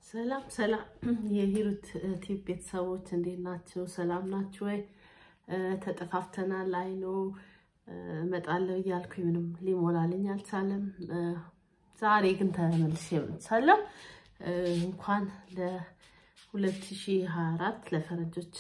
ሰላም ሰላም የሂሩት ቲዩብ ቤተሰቦች እንዴት ናቸው? ሰላም ናችሁ ወይ? ተጠፋፍተናል። አይኖ እመጣለሁ እያልኩኝ ምንም ሊሞላልኝ አልቻለም። ዛሬ ግን ተመልሼ መጥቻለሁ። እንኳን ለ2024 ለፈረንጆች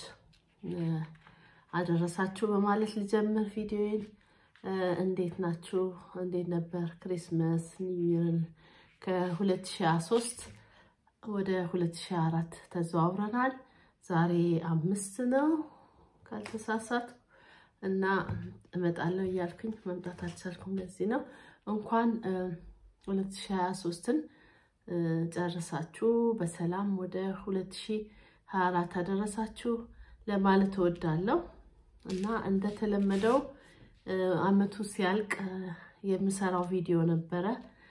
አደረሳችሁ በማለት ልጀምር ቪዲዮዬን። እንዴት ናችሁ? እንዴት ነበር ክሪስመስ ኒውይርን? ከ2023 ወደ 2024 ተዘዋውረናል። ዛሬ አምስት ነው ካልተሳሳት እና እመጣለሁ እያልኩኝ መምጣት አልቻልኩም። ለዚህ ነው እንኳን 2023ን ጨርሳችሁ በሰላም ወደ 2024 አደረሳችሁ ለማለት እወዳለሁ እና እንደተለመደው አመቱ ሲያልቅ የምሰራው ቪዲዮ ነበረ።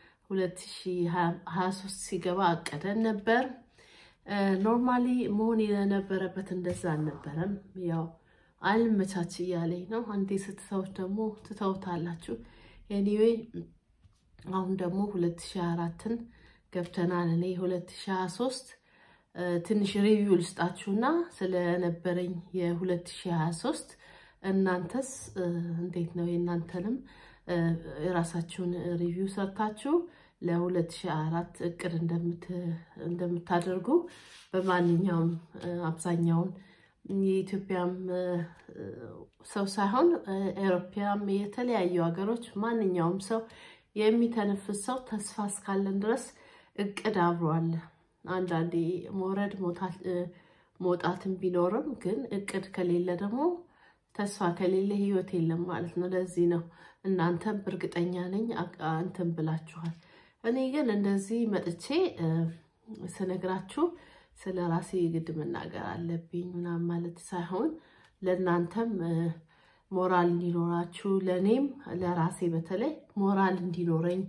2023 ሲገባ አቀደን ነበር። ኖርማሊ መሆን የነበረበት እንደዛ አልነበረም። ያው አልመቻች እያለኝ ነው። አንዴ ስትተውት ደግሞ ትተውታላችሁ። ኤኒዌይ አሁን ደግሞ 2024ን ገብተናል። እኔ 2023 ትንሽ ሪቪው ልስጣችሁና ስለነበረኝ የ2023 እናንተስ እንዴት ነው? የእናንተንም የራሳችሁን ሪቪው ሰርታችሁ ለ2024 እቅድ እንደምታደርጉ በማንኛውም አብዛኛውን የኢትዮጵያም ሰው ሳይሆን ኤሮፓያም የተለያዩ ሀገሮች ማንኛውም ሰው የሚተነፍስ ሰው ተስፋ እስካለን ድረስ እቅድ አብሯል። አንዳንዴ መውረድ መውጣትን ቢኖርም ግን እቅድ ከሌለ ደግሞ ተስፋ ከሌለ ህይወት የለም ማለት ነው። ለዚህ ነው እናንተም እርግጠኛ ነኝ እንትን ብላችኋል። እኔ ግን እንደዚህ መጥቼ ስነግራችሁ ስለ ራሴ ግድ መናገር አለብኝ ምናምን ማለት ሳይሆን ለእናንተም ሞራል እንዲኖራችሁ ለእኔም ለራሴ በተለይ ሞራል እንዲኖረኝ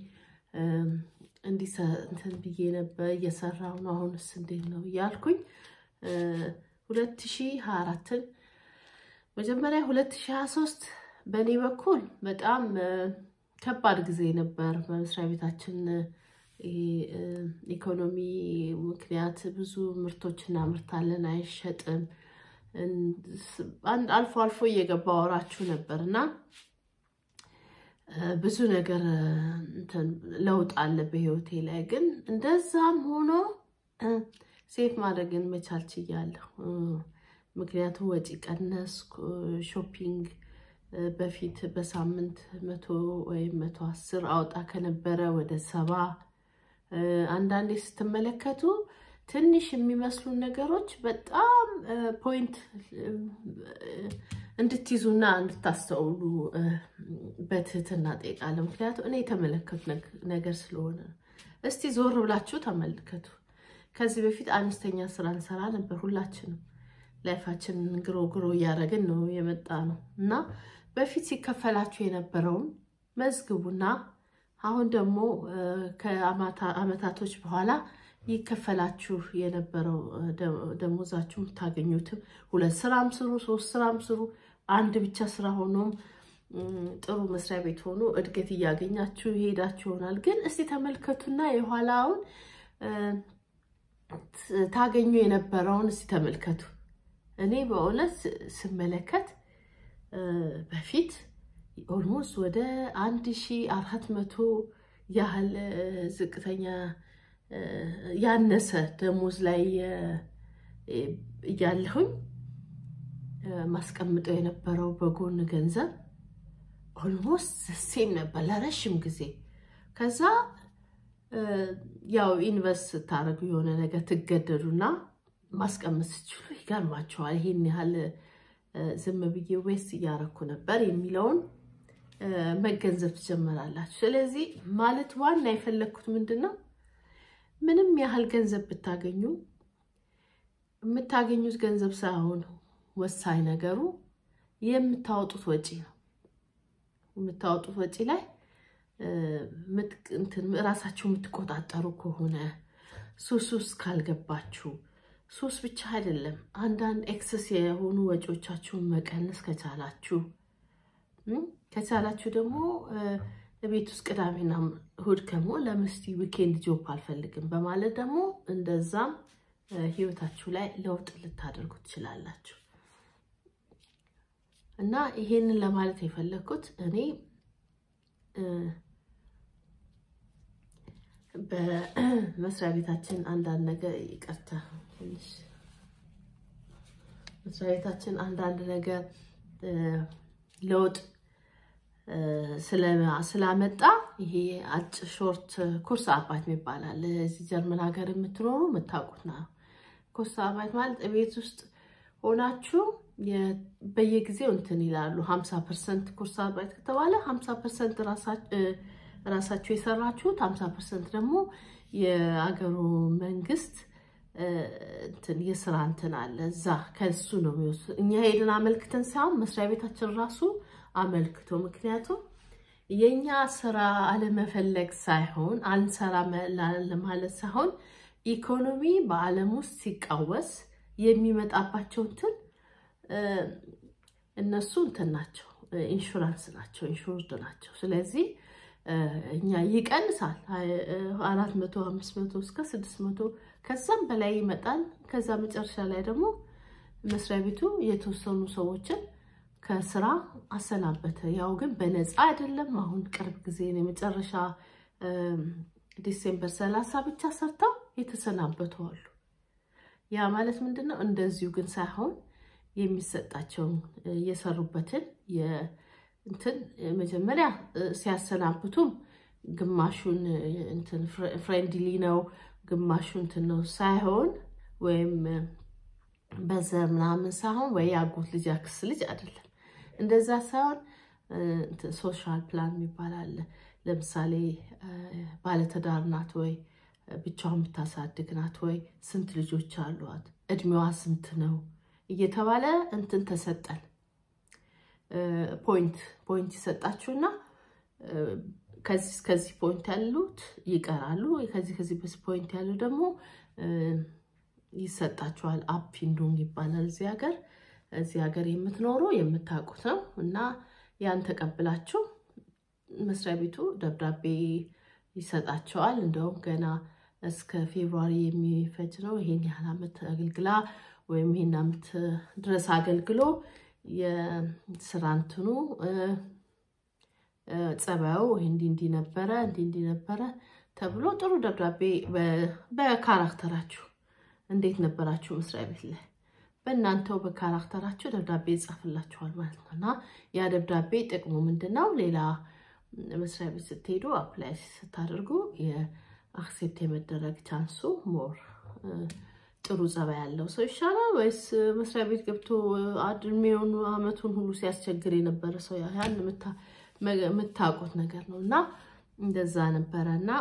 እንትን ብዬ ነበር እየሰራሁ ነው። አሁንስ እንዴት ነው እያልኩኝ ሁለት ሺህ ሀያ አራትን መጀመሪያ 2023 በእኔ በኩል በጣም ከባድ ጊዜ ነበር። በመስሪያ ቤታችን ኢኮኖሚ ምክንያት ብዙ ምርቶች እናምርታለን፣ አይሸጥም። አልፎ አልፎ እየገባ ወራችሁ ነበር እና ብዙ ነገር ለውጥ አለ በህይወቴ ላይ። ግን እንደዛም ሆኖ ሴፍ ማድረግን መቻል ችያለሁ። ምክንያቱም ወጪ ቀነስኩ። ሾፒንግ በፊት በሳምንት መቶ ወይም መቶ አስር አውጣ ከነበረ ወደ ሰባ አንዳንዴ ስትመለከቱ ትንሽ የሚመስሉ ነገሮች በጣም ፖይንት እንድትይዙና እንድታስተውሉ በትህትና ጠይቃለሁ። ምክንያቱም እኔ የተመለከቱ ነገር ስለሆነ ነው። እስቲ ዞር ብላችሁ ተመልከቱ። ከዚህ በፊት አነስተኛ ስራ እንሰራ ነበር ሁላችንም ላይፋችንን ግሮ ግሮ እያደረግን ነው የመጣ ነው እና በፊት ሲከፈላችሁ የነበረውን መዝግቡና አሁን ደግሞ ከአመታቶች በኋላ ይከፈላችሁ የነበረው ደሞዛችሁ የምታገኙትም ሁለት ስራም ስሩ፣ ሶስት ስራም ስሩ፣ አንድ ብቻ ስራ ሆኖም ጥሩ መስሪያ ቤት ሆኖ እድገት እያገኛችሁ ይሄዳችሁ ይሆናል። ግን እስቲ ተመልከቱና የኋላውን ታገኙ የነበረውን እስቲ ተመልከቱ። እኔ በእውነት ስመለከት በፊት ኦልሞስት ወደ አንድ ሺ አራት መቶ ያህል ዝቅተኛ ያነሰ ደሞዝ ላይ እያለሁኝ ማስቀምጠው የነበረው በጎን ገንዘብ ኦልሞስት ሴም ነበር ለረዥም ጊዜ። ከዛ ያው ኢንቨስት ስታደርጉ የሆነ ነገር ትገደዱና ማስቀመጥ ስችሉ ይገርማቸዋል። ይሄን ያህል ዝም ብዬ ዌስት እያረኩ ነበር የሚለውን መገንዘብ ትጀምራላችሁ። ስለዚህ ማለት ዋና የፈለግኩት ምንድን ነው፣ ምንም ያህል ገንዘብ ብታገኙ የምታገኙት ገንዘብ ሳይሆን ወሳኝ ነገሩ የምታወጡት ወጪ ነው። የምታወጡት ወጪ ላይ ራሳችሁ የምትቆጣጠሩ ከሆነ ሱስ ውስጥ ካልገባችሁ ሱስ ብቻ አይደለም። አንዳንድ ኤክሰስ የሆኑ ወጪዎቻችሁን መቀነስ ከቻላችሁ ከቻላችሁ ደግሞ ቤት ውስጥ ቅዳሜና እሁድ ከመሆን ለምስቲ ዊኬንድ ጆብ አልፈልግም በማለት ደግሞ እንደዛም ህይወታችሁ ላይ ለውጥ ልታደርጉ ትችላላችሁ። እና ይሄንን ለማለት የፈለግኩት እኔ በመስሪያ ቤታችን አንዳንድ ነገር ይቅርታ፣ መስሪያ ቤታችን አንዳንድ ነገር ለውጥ ስላመጣ ይሄ አጭ ሾርት ኩርስ አርባይት ይባላል። እዚህ ጀርመን ሀገር የምትኖሩ የምታውቁት ነው። ኩርስ አርባይት ማለት ቤት ውስጥ ሆናችሁ በየጊዜው እንትን ይላሉ። ሀምሳ ፐርሰንት ኩርስ አርባይት ከተባለ ሀምሳ ፐርሰንት ራሳችሁ የሰራችሁት፣ ሀምሳ ፐርሰንት ደግሞ የአገሩ መንግስት እንትን የስራ እንትን አለ እዛ ከሱ ነው የሚወስድ። እኛ ሄድን አመልክተን ሳይሆን መስሪያ ቤታችን ራሱ አመልክቶ ምክንያቱም የኛ ስራ አለመፈለግ ሳይሆን አንሰራ ለማለት ሳይሆን ኢኮኖሚ በዓለም ውስጥ ሲቃወስ የሚመጣባቸው እንትን እነሱ እንትን ናቸው፣ ኢንሹራንስ ናቸው፣ ኢንሹርድ ናቸው። ስለዚህ እኛ ይቀንሳል አራት መቶ አምስት መቶ እስከ ስድስት መቶ ከዛም በላይ ይመጣል። ከዛ መጨረሻ ላይ ደግሞ መስሪያ ቤቱ የተወሰኑ ሰዎችን ከስራ አሰናበተ። ያው ግን በነፃ አይደለም። አሁን ቅርብ ጊዜ ነው የመጨረሻ ዲሴምበር ሰላሳ ብቻ ሰርተው የተሰናበቱ አሉ። ያ ማለት ምንድን ነው? እንደዚሁ ግን ሳይሆን የሚሰጣቸውን የሰሩበትን እንትን መጀመሪያ ሲያሰናብቱም ግማሹን እንትን ፍሬንድሊ ነው ግማሹ እንትን ነው ሳይሆን ወይም በዘር ምናምን ሳይሆን ወይ ያጎት ልጅ ያክስ ልጅ አይደለም። እንደዛ ሳይሆን ሶሻል ፕላን የሚባል አለ። ለምሳሌ ባለትዳር ናት ወይ ብቻዋን የምታሳድግ ናት ወይ ስንት ልጆች አሏት እድሜዋ ስንት ነው እየተባለ እንትን ተሰጠን። ፖይንት ፖይንት ይሰጣችሁና ከዚህ እስከዚህ ፖይንት ያሉት ይቀራሉ። ከዚህ ከዚህ ፖይንት ያሉ ደግሞ ይሰጣችኋል። አፒንዱንግ ይባላል እዚህ ሀገር። እዚህ ሀገር የምትኖሩ የምታውቁት ነው። እና ያን ተቀብላችሁ መስሪያ ቤቱ ደብዳቤ ይሰጣቸዋል። እንደውም ገና እስከ ፌብሩዋሪ የሚፈጅ ነው። ይሄን ያህል ዓመት አገልግላ ወይም ይሄን ዓመት ድረስ አገልግሎ የስራ እንትኑ ጸባዩ እንዲህ እንዲህ ነበረ እንዲህ እንዲህ ነበረ ተብሎ ጥሩ ደብዳቤ በካራክተራችሁ እንዴት ነበራችሁ መስሪያ ቤት ላይ በእናንተው በካራክተራችሁ ደብዳቤ ይጻፍላችኋል ማለት ነው። እና ያ ደብዳቤ ጥቅሙ ምንድን ነው? ሌላ መስሪያ ቤት ስትሄዱ አፕላይ ስታደርጉ የአክሴፕት የመደረግ ቻንሱ ሞር ጥሩ ጸባይ ያለው ሰው ይሻላል ወይስ መስሪያ ቤት ገብቶ እድሜውን አመቱን ሁሉ ሲያስቸግር የነበረ ሰው? ያን የምታውቁት ነገር ነው እና እንደዛ ነበረ እና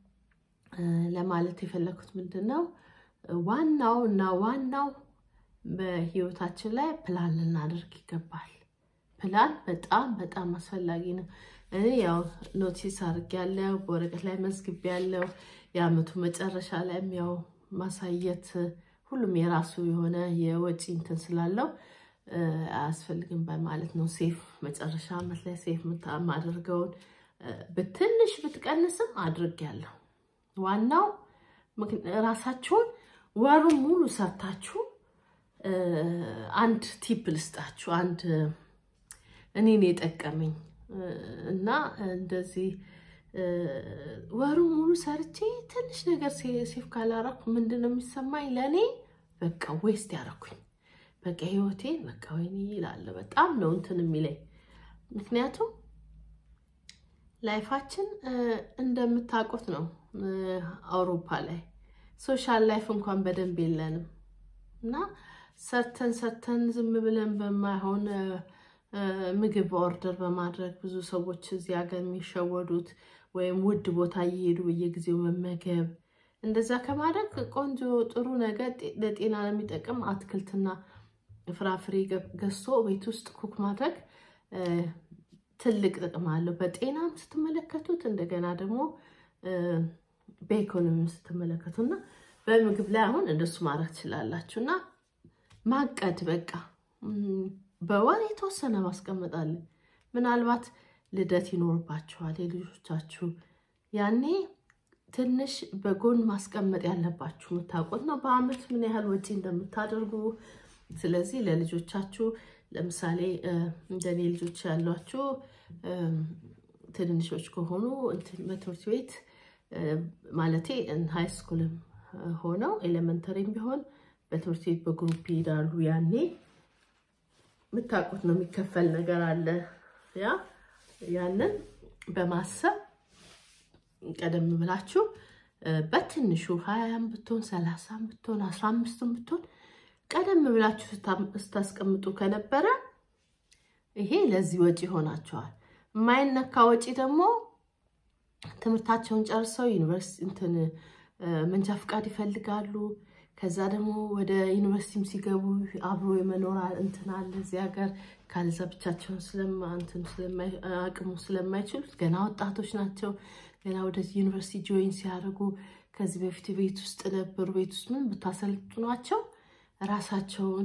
ለማለት የፈለኩት ምንድን ነው ዋናው እና ዋናው በህይወታችን ላይ ፕላን ልናደርግ ይገባል። ፕላን በጣም በጣም አስፈላጊ ነው። እኔ ያው ኖቲስ አድርጌያለሁ፣ በወረቀት ላይ መዝግቤያለሁ። የአመቱ መጨረሻ ላይም ያው ማሳየት ሁሉም የራሱ የሆነ የወጪ እንትን ስላለው አያስፈልግም በማለት ነው ሴፍ መጨረሻ አመት ላይ ሴፍ የማደርገውን በትንሽ ብትቀንስም አድርጌያለሁ። ዋናው ራሳችሁን ወሩን ሙሉ ሰርታችሁ አንድ ቲፕ ልስጣችሁ። አንድ እኔን የጠቀመኝ እና እንደዚህ ወሩን ሙሉ ሰርቼ ትንሽ ነገር ሴፍ ካላረኩ ምንድን ነው የሚሰማኝ? ለእኔ በቃ ዌስት ያረኩኝ በቃ ህይወቴን በቃ ወይኔ ይላለ። በጣም ነው እንትን የሚለኝ ምክንያቱም ላይፋችን እንደምታውቁት ነው። አውሮፓ ላይ ሶሻል ላይፍ እንኳን በደንብ የለንም እና ሰርተን ሰርተን ዝም ብለን በማይሆን ምግብ ኦርደር በማድረግ ብዙ ሰዎች እዚህ ሀገር የሚሸወዱት ወይም ውድ ቦታ እየሄዱ በየጊዜው መመገብ እንደዛ ከማድረግ ቆንጆ ጥሩ ነገር ለጤና ለሚጠቅም አትክልትና ፍራፍሬ ገዝቶ ቤት ውስጥ ኩክ ማድረግ ትልቅ ጥቅም አለው። በጤናም ስትመለከቱት እንደገና ደግሞ በኢኮኖሚም ስትመለከቱ እና በምግብ ላይ አሁን እንደሱ ማድረግ ትችላላችሁ። እና ማቀድ በቃ በወር የተወሰነ ማስቀመጣለን። ምናልባት ልደት ይኖርባችኋል የልጆቻችሁ ያኔ ትንሽ በጎን ማስቀመጥ ያለባችሁ የምታውቁት ነው፣ በአመት ምን ያህል ወጪ እንደምታደርጉ። ስለዚህ ለልጆቻችሁ ለምሳሌ እንደኔ ልጆች ያሏችሁ ትንንሾች ከሆኑ በትምህርት ቤት ማለቴ ሃይ ስኩልም ሆነው ኤሌመንተሪም ቢሆን በትምህርት ቤት በግሩፕ ይሄዳሉ። ያኔ የምታውቁት ነው የሚከፈል ነገር አለ። ያ ያንን በማሰብ ቀደም ብላችሁ በትንሹ ሀያም ብትሆን ሰላሳም ብትሆን አስራ አምስትም ብትሆን ቀደም ብላችሁ ስታስቀምጡ ከነበረ ይሄ ለዚህ ወጪ ይሆናቸዋል። የማይነካ ወጪ ደግሞ ትምህርታቸውን ጨርሰው ዩኒቨርሲቲ እንትን መንጃ ፍቃድ ይፈልጋሉ። ከዛ ደግሞ ወደ ዩኒቨርሲቲም ሲገቡ አብሮ የመኖር እንትን አለ እዚህ ሀገር። ካልዛ ብቻቸውን አቅሙ ስለማይችሉት ገና ወጣቶች ናቸው። ገና ወደ ዩኒቨርሲቲ ጆይን ሲያደርጉ ከዚህ በፊት ቤት ውስጥ ነበሩ። ቤት ውስጥ ምን ብታሰልጥኗቸው ራሳቸውን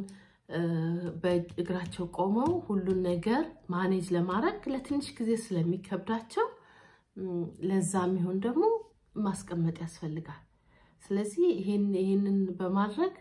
በእግራቸው ቆመው ሁሉን ነገር ማኔጅ ለማድረግ ለትንሽ ጊዜ ስለሚከብዳቸው ለዛ የሚሆን ደግሞ ማስቀመጥ ያስፈልጋል። ስለዚህ ይህንን በማድረግ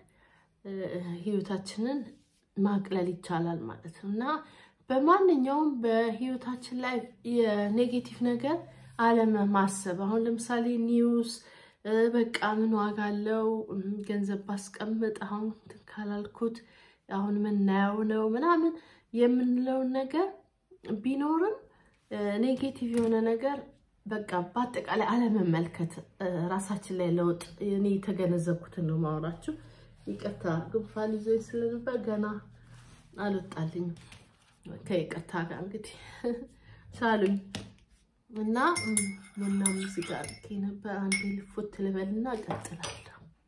ህይወታችንን ማቅለል ይቻላል ማለት ነው እና በማንኛውም በህይወታችን ላይ የኔጌቲቭ ነገር አለማሰብ። አሁን ለምሳሌ ኒውስ በቃ ምን ዋጋ አለው ገንዘብ ባስቀምጥ አሁን ካላልኩት አሁን የምናየው ነው ምናምን የምንለውን ነገር ቢኖርም ኔጌቲቭ የሆነ ነገር በቃ በአጠቃላይ አለመመልከት ራሳችን ላይ ለውጥ እኔ የተገነዘብኩትን ነው ማውራችሁ። ይቅርታ ጉንፋን ይዞኝ ስለነበር ገና አልወጣልኝም። ከይቅርታ ጋር እንግዲህ ሳሉኝ እና ምና ሙዚቃ አድርጌ ነበር። አንዴ ልፎት ልበልና እቀጥላለሁ።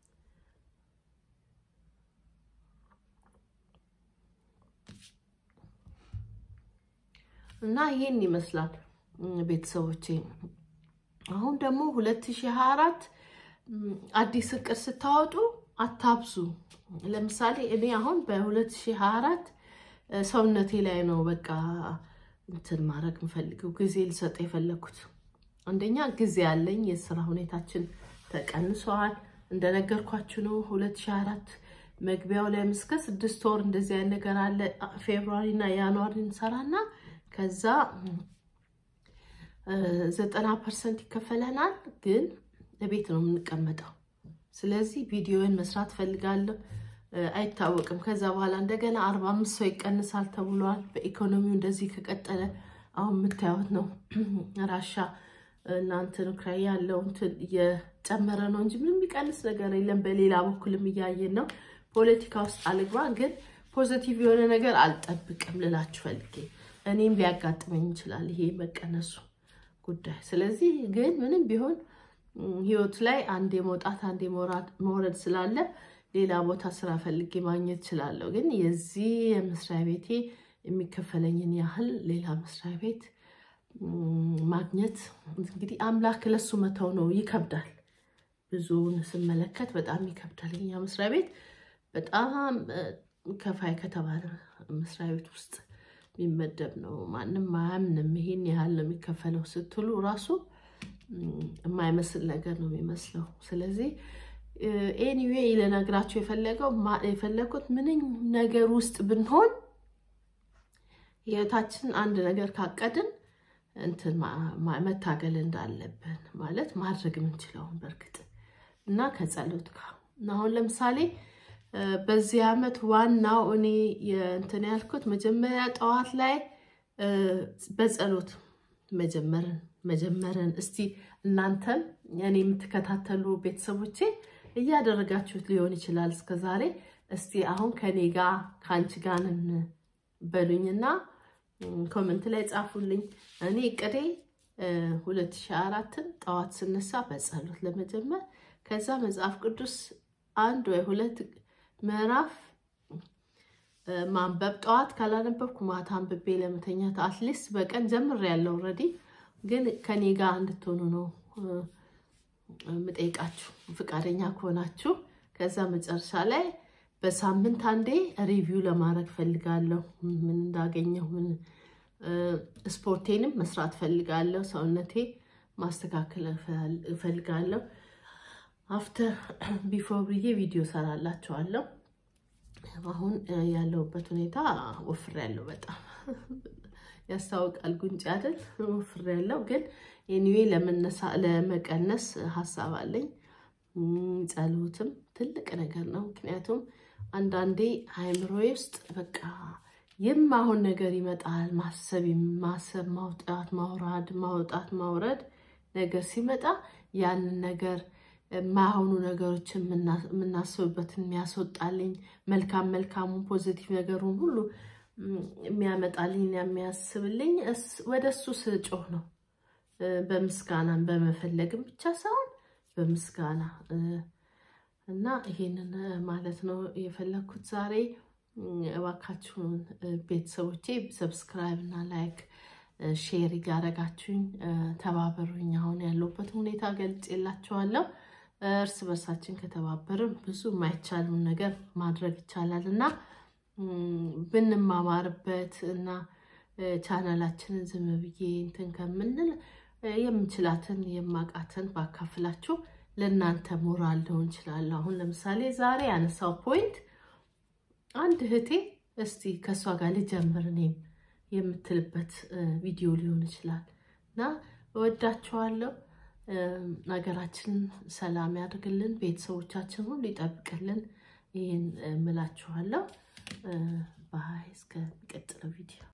እና ይሄን ይመስላል ቤተሰቦቼ። አሁን ደግሞ 2024 አዲስ እቅድ ስታወጡ አታብዙ። ለምሳሌ እኔ አሁን በ2024 ሰውነቴ ላይ ነው በቃ እንትን ማድረግ የምፈልገው ጊዜ ልሰጥ የፈለግኩት። አንደኛ ጊዜ ያለኝ የስራ ሁኔታችን ተቀንሰዋል። እንደነገርኳችሁ ነው 2024 መግቢያው ላይ እስከ ስድስት ወር እንደዚህ አይነት ነገር አለ። ፌብሩዋሪ እና ያንዋሪ እንሰራና ከዛ ዘጠና ፐርሰንት ይከፈለናል፣ ግን ቤት ነው የምንቀመጠው። ስለዚህ ቪዲዮን መስራት ፈልጋለሁ። አይታወቅም። ከዛ በኋላ እንደገና አርባ አምስት ሰው ይቀንሳል ተብሏል። በኢኮኖሚው እንደዚህ ከቀጠለ አሁን የምታዩት ነው። ራሻ እናንትን ኡክራይ ያለው እንትን እየጨመረ ነው እንጂ ምንም የሚቀንስ ነገር የለም። በሌላ በኩልም እያየን ነው። ፖለቲካ ውስጥ አልግባ፣ ግን ፖዘቲቭ የሆነ ነገር አልጠብቅም ልላችሁ ፈልጌ እኔም ሊያጋጥመኝ ይችላል ይሄ መቀነሱ ጉዳይ። ስለዚህ ግን ምንም ቢሆን ህይወት ላይ አንዴ መውጣት አንዴ መውረድ ስላለ ሌላ ቦታ ስራ ፈልጌ ማግኘት እችላለሁ። ግን የዚህ የመስሪያ ቤቴ የሚከፈለኝን ያህል ሌላ መስሪያ ቤት ማግኘት እንግዲህ አምላክ ለሱ መተው ነው። ይከብዳል። ብዙውን ስመለከት በጣም ይከብዳል። የኛ መስሪያ ቤት በጣም ከፋይ ከተባለ መስሪያ ቤት ውስጥ የሚመደብ ነው። ማንም አያምንም። ይሄን ያህል ነው የሚከፈለው ስትሉ ራሱ የማይመስል ነገር ነው የሚመስለው። ስለዚህ ኤኒዌይ ልነግራችሁ የፈለገው የፈለጉት ምንም ነገር ውስጥ ብንሆን ህይወታችን አንድ ነገር ካቀድን እንትን መታገል እንዳለብን ማለት ማድረግ የምንችለውን በእርግጥ እና ከጸሎት ጋር አሁን ለምሳሌ በዚህ ዓመት ዋናው እኔ እንትን ያልኩት መጀመሪያ ጠዋት ላይ በጸሎት መጀመርን መጀመርን እስቲ እናንተም እኔ የምትከታተሉ ቤተሰቦቼ እያደረጋችሁት ሊሆን ይችላል እስከ ዛሬ። እስቲ አሁን ከኔ ጋር ከአንቺ ጋር በሉኝና ኮመንት ላይ ጻፉልኝ። እኔ እቅዴ ሁለት ሺህ አራትን ጠዋት ስነሳ በጸሎት ለመጀመር ከዛ መጽሐፍ ቅዱስ አንድ ወይ ሁለት ምዕራፍ ማንበብ ጠዋት ካላነበብኩ ማታ አንብቤ ለመተኛት አትሊስት በቀን ጀምሬያለሁ። ኦልሬዲ ግን ከኔ ጋር እንድትሆኑ ነው የምጠይቃችሁ ፈቃደኛ ከሆናችሁ። ከዛ መጨረሻ ላይ በሳምንት አንዴ ሪቪው ለማድረግ ፈልጋለሁ። ምን እንዳገኘሁ ምን ስፖርቴንም መስራት ፈልጋለሁ። ሰውነቴ ማስተካከል እፈልጋለሁ። አፍተር ቢፎር ብዬ ቪዲዮ ሰራላችኋለሁ። አሁን ያለሁበት ሁኔታ ወፍሬያለሁ። በጣም ያስታውቃል። ጉንጭ አይደል? ወፍሬያለሁ። ግን ኤኒዌይ ለመቀነስ ሀሳብ አለኝ። ጸሎትም ትልቅ ነገር ነው። ምክንያቱም አንዳንዴ አእምሮዬ ውስጥ በቃ የማሆን ነገር ይመጣል። ማሰብ ማሰብ፣ ማውጣት፣ ማውራድ፣ ማውጣት፣ ማውረድ ነገር ሲመጣ ያንን ነገር የማይሆኑ ነገሮችን የምናስብበትን የሚያስወጣልኝ መልካም መልካሙን ፖዚቲቭ ነገሩን ሁሉ የሚያመጣልኝ የሚያስብልኝ ወደ እሱ ስጮህ ነው። በምስጋናን በመፈለግም ብቻ ሳይሆን በምስጋና እና ይሄንን ማለት ነው የፈለግኩት ዛሬ። እባካችሁን ቤተሰቦቼ ሰብስክራይብ እና ላይክ ሼር እያደረጋችሁኝ ተባበሩኝ። አሁን ያለሁበት ሁኔታ ገልጬላችኋለሁ። እርስ በርሳችን ከተባበርን ብዙ የማይቻሉን ነገር ማድረግ ይቻላል እና ብንማማርበት እና ቻናላችንን ዝም ብዬ እንትን ከምንል የምንችላትን የማቃትን ባካፍላችሁ ለእናንተ ሞራል ሊሆን ይችላለሁ። አሁን ለምሳሌ ዛሬ ያነሳው ፖይንት አንድ እህቴ እስቲ ከእሷ ጋር ልጀምር እኔም የምትልበት ቪዲዮ ሊሆን ይችላል እና እወዳችኋለሁ። ሀገራችንን ሰላም ያድርግልን፣ ቤተሰቦቻችን ሁሉ ይጠብቅልን። ይህን እምላችኋለሁ። ባይ እስከሚቀጥለው ቪዲዮ